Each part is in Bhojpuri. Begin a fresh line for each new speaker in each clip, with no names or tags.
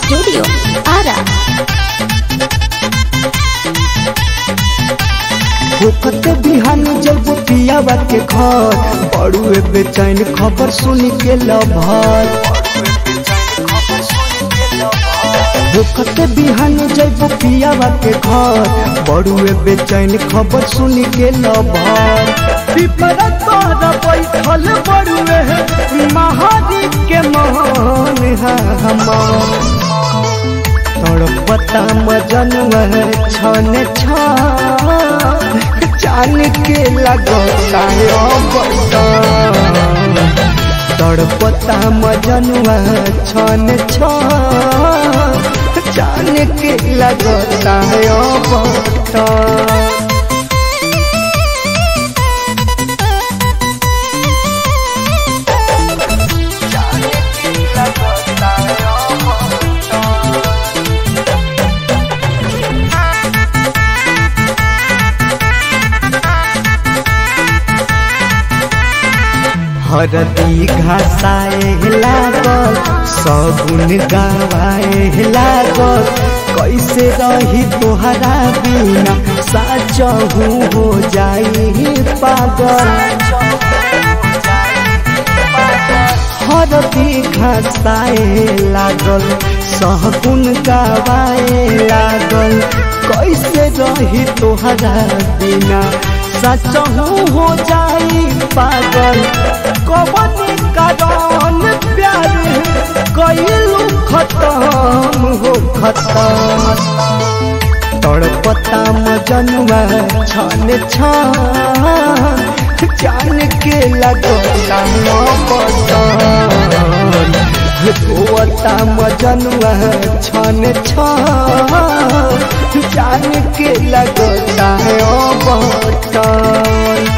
Studio Ara.
होकत बिहान जब पियावा के घर बड़ुए बेचैन खबर सुन के लभर होकत बिहान जब पियावा के घर बड़ुए बेचैन खबर सुन के लभर पिपरा तोरा बैठल बड़ुए महारी के मोहन है हमार तड़पता मजनुआ छन छान के लगता तड़पता मजनुआ छन छान के लगता बता हरदी घासाए लागल सगुन गवाए लागल कैसे रही तोहरा बिना साचहू हो जाई पागल हरदी घासाए लागल सहगुन गवाए लागल कैसे रही तोहरा बिना सचहू हो जाई पागल कवन कारण प्यार कैलू खत्म हो खत्म तड़पता मजनुआ छन छान जान के लगता बदन रोता मजनुआ छन छान जान के लगता बदन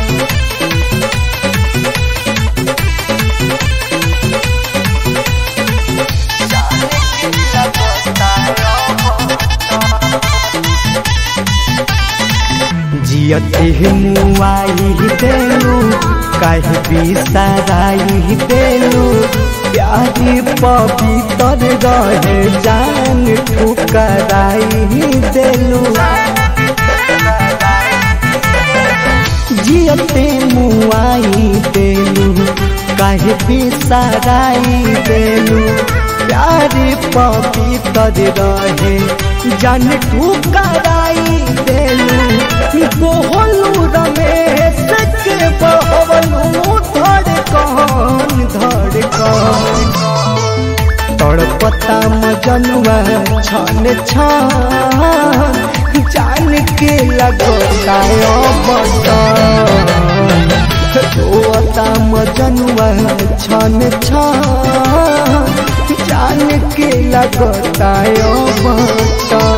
जियते मुआई देलू कह बिसराई देलू प्यारी पवित्र रहे जान ठुकराई देलू जियते मुआई देलू कह बिसराई देलू प्यारी पवित्र रहे जान ठुकराई देलू बोहलू रमेश के बहलू धड़कन धड़कन तड़पता मजनुआ छन छान जान के लगता बदन रोता मजनुआ छन छान जान के लगता बदन